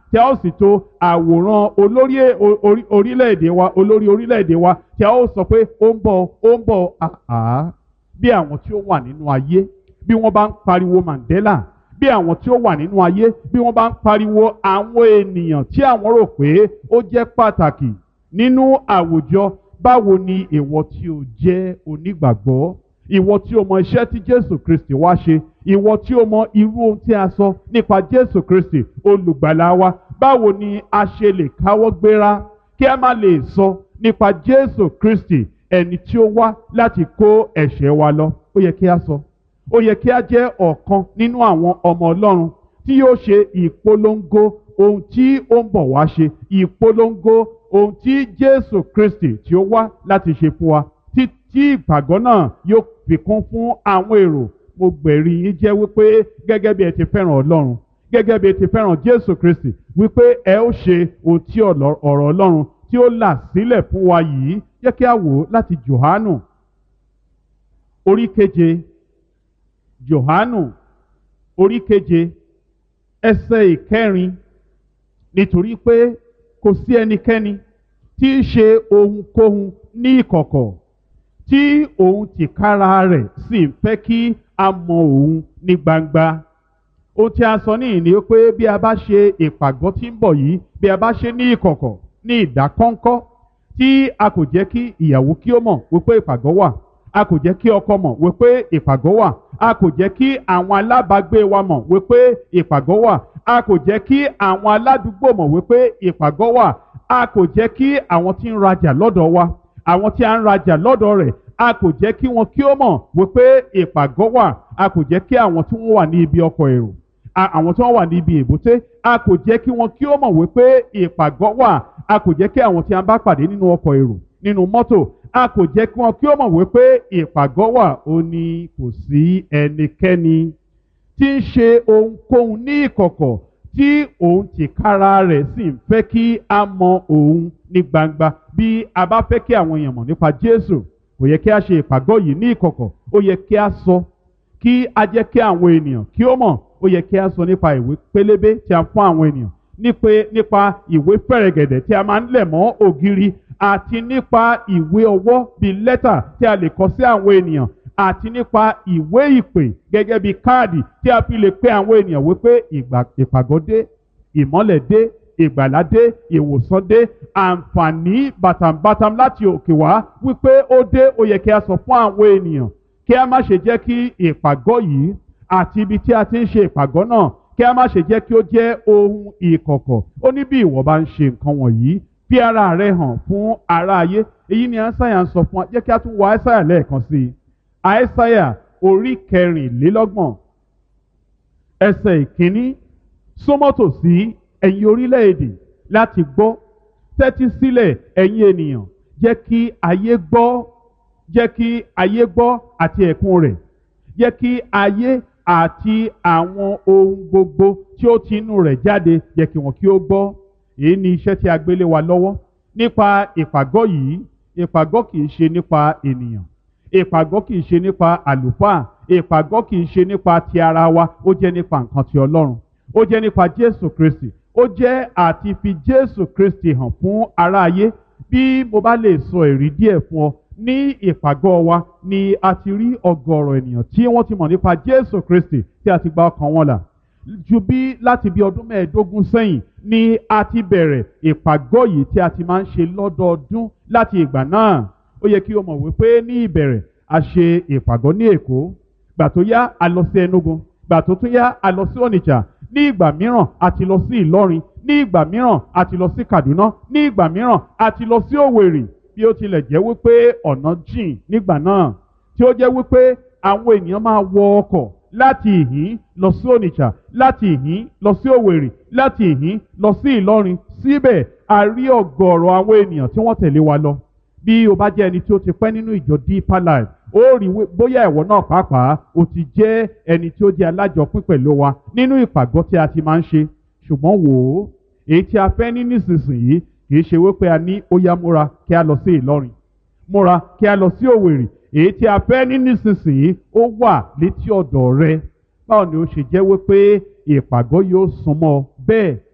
tí a ó sì to àwòrán olórí orí- orílẹ̀-èdè wa olórí orílẹ̀-èdè wa tí a ó sọ pé ó ń bọ̀ ó ń bọ̀ àá bí àwọn tí ó wà nínú ayé bí wọ́n bá ń pariwo Mandela bí àwọn tí ó wà nínú ayé bí wọ́n bá ń pariwo àwọn ènìyàn tí àwọn rò pé ó jẹ́ pàtàkì nínú àwùjọ báwo ni ìwọ tí o jẹ́ onígbàgbọ́ ìwọ tí o mọ iṣẹ́ tí Jésù Kristi wá ṣe ìwọ tí o mọ irú ohun tí a sọ nípa Jésù Kristi olùgbàlà wa báwo ni a ṣe lè káwọ́ gbéra kí a má lè sọ nípa Jésù Kristi ẹni tí ó wá láti kó ẹ̀ṣẹ̀ wa lọ ó yẹ kí a sọ ó yẹ kí a jẹ́ ọ̀kan nínú àwọn ọmọ Ọlọ́run tí yóò ṣe ìpolongo ohun tí ó ń bọ̀ wá ṣe ìpolongo ohun tí Jésù Kristi tí ó wá láti ṣe fún wa tí tí ìpàgọ́ náà yóò fi kún fún àwọn èrò mo gbẹ̀rí yín jẹ́ wípé gẹ́gẹ́ bí ẹ ti fẹ́ràn Ọlọ́run gẹ́gẹ́ bí ẹ ti fẹ́ràn Jésù Kristi wípé ẹ ó ṣe ohun tí ọ̀rọ̀ Ọlọ́run tí ó là sílẹ̀ fún wa yìí jẹ́ kí a wò ó láti Jòhánù orí keje Jòhánù orí keje ẹsẹ̀ ìkẹrin nítorí pé kò sí ẹnikẹ́ni tí í ṣe ohunkóhun ní ìkọ̀kọ̀ tí òun tìkára rẹ̀ sì ń fẹ́ kí a mọ òun ní gbangba ohun tí a sọ níyìn ni pé bí a bá ṣe ìpàgọ́ tí ń bọ̀ yìí bí a bá ṣe ní ìkọ̀kọ̀ ní ìdákọ́ńkọ́ tí a kò jẹ́ kí ìyàwó kí ó mọ̀ wípé ìpàgọ́ wà a kò jẹ́ kí ọkọ mọ̀ wípé ìpàgọ́ wà a kò jẹ́ kí àwọn alábàágbé wa mọ̀ wípé ìpàgọ́ wà a kò jẹ́ kí àwọn aládùúgbò mọ̀ wípé ìpàgọ́ wà a kò jẹ́ kí àwọn tí ń rajà lọ́dọ̀ wa àwọn tí a ń rajà lọ́dọ̀ rẹ̀ a kò jẹ́ kí wọn kí ó mọ̀ wípé ìpàgọ́ wà a kò jẹ́ kí àwọn tí wọ́n wà ní ibi ọkọ̀ èrò a- àwọn tí wọ́n wà ní ibi èbúté a kò jẹ́ kí wọn kí ó mọ̀ wípé ìpàgọ́ wà a kò jẹ́ kí àwọn tí a bá pàdé nínú ọkọ̀ èrò nínú mọ́tò a kò jẹ́ kí wọn kí ó mọ̀ wípé ìpàgọ́ wà ó ní kò sí ẹnikẹ́ni tí ń ṣe ohunkóhun ní ìkọ̀kọ̀ tí òun tìkára rẹ̀ sì ń fẹ́ kí a mọ òun ní gbangba bí a bá fẹ́ kí àwọn èèyàn mọ̀ nípa Jésù kò yẹ kí a ṣe ìpàgọ́ yìí ní ìkọ̀kọ̀ ó yẹ kí a sọ kí a jẹ́ kí àwọn ènìyàn kí ó mọ̀ ó yẹ kí a sọ nípa ìwé pélébé tí a fún àwọn ènìyàn nípe nípa ìwé fẹ̀rẹ̀gẹ̀dẹ̀ tí a máa ń lẹ̀ mọ́ ògiri àti nípa ìwé ọwọ́ bíi lẹ́tà tí a lè kọ sí àwọn ènìyàn àti nípa ìwé ìpè gẹ́gẹ́ bíi káàdì tí a fi lè pe àwọn ènìyàn wípé ìgbà ìpàgọ́ dé ìmọ́lẹ̀ dé ìgbàlá dé ìwòsàn dé àǹfààní bàtàǹbàtàm láti òkè wá wípé ó dé ó yẹ kí a sọ fún àwọn ènìyàn kí a má ṣe jẹ́ kí ìpàgọ́ yìí àti ibi tí a ti ń ṣe ìpàgọ́ náà kí a má ṣe jẹ́ kí ó jẹ́ ohun ìkọ̀kọ̀ ó ní bí ìwọ bá ń ṣe nǹkan wọ̀nyí fi ara rẹ hàn fún ara ayé èyí ni àìsàyà ń sọ fún wa jẹ́ kí a tún wo àìsàyà lẹ́ẹ̀kan sí i àìsàyà orí kẹrìnlélọ́gbọ̀n ẹsẹ̀ ìkíní súnmọ́tò sí ẹ̀yin orílẹ̀-èdè láti gbọ́ tẹ́tí sílẹ̀ ẹ̀yin ènìyàn jẹ́ kí ayé gbọ́ jẹ́ kí ayé gbọ́ àti ẹ̀kún rẹ̀ jẹ́ kí ayé àti àwọn ohun gbogbo tí ó ti inú rẹ̀ jáde jẹ́ kí wọn kí ó gbọ́ èyí ni iṣẹ́ tí a gbélé wa lọ́wọ́ nípa ìpàgọ́ yìí ìpàgọ́ kì í ṣe nípa ènìyàn ìpàgọ́ kì í ṣe nípa àlùfáà ìpàgọ́ kì í ṣe nípa ti ara wa ó jẹ́ nípa nǹkan ti Ọlọ́run ó jẹ́ nípa Jésù Kristi ó jẹ́ àti fi Jésù Kristi hàn fún aráayé bí mo bá lè sọ èrí díẹ̀ fún ọ ní ìpàgọ́ wa ni a ti rí ọ̀gọ̀rọ̀ ènìyàn tí wọ́n ti mọ̀ nípa Jésù Kristi tí a ti gba ọkàn wọn là ju bí láti bí ọdún mẹ́ẹ̀ẹ́dógún sẹ́yìn ni a ti bẹ̀rẹ̀ ìpàgọ́ yìí tí a ti máa ń ṣe lọ́dọọdún láti ìgbà náà ó yẹ kí o mọ̀ wípé ní ìbẹ̀rẹ̀ a ṣe ìpàgọ́ ní Èkó gbà tó yá a lọ sí Enugu gbà tó tún yá a lọ sí Onitsha ní ìgbà mìíràn a ti lọ sí Ìlọrin ní ìgbà mìíràn a ti lọ sí Kaduna ní ìgbà mìíràn a ti lọ sí Òwèrì bí ó tilẹ̀ jẹ́ wípé ọ̀nà jìn nígbà náà tí ó jẹ́ wípé àwọn ènìyàn máa wọ ọkọ̀ láti ìhín lọ sí Onitsha láti ìhín lọ sí Òwèrì láti ìhín lọ sí Ìlọrin síbẹ̀ a rí ọ̀gọ̀ọ̀rọ̀ àwọn ènìyàn tí wọ́n tẹ̀lé wa lọ bí o bá jẹ́ ẹni tí ó ti pẹ́ nínú ìjọ Deeper Life ó rí bóyá ẹ̀wọ̀ náà pàápàá o ti jẹ́ ẹni tí ó jẹ́ alájọpín pẹ̀lú wa nínú ìpàgọ́ tí a ti máa ń ṣe ṣùgbọ́n wò ó èyí tí a fẹ́ ní nísinsìnyí kì í ṣe wípé a ní ó yá múra kí a lọ sí Ìlọrin múra kí a lọ sí Òwèrì èyí tí a fẹ́ ní nísinsìnyí ó wà létí ọ̀dọ̀ rẹ báwo ni ó ṣe jẹ́ wípé ìpàgọ́ yóò súnmọ́ bẹ́ẹ̀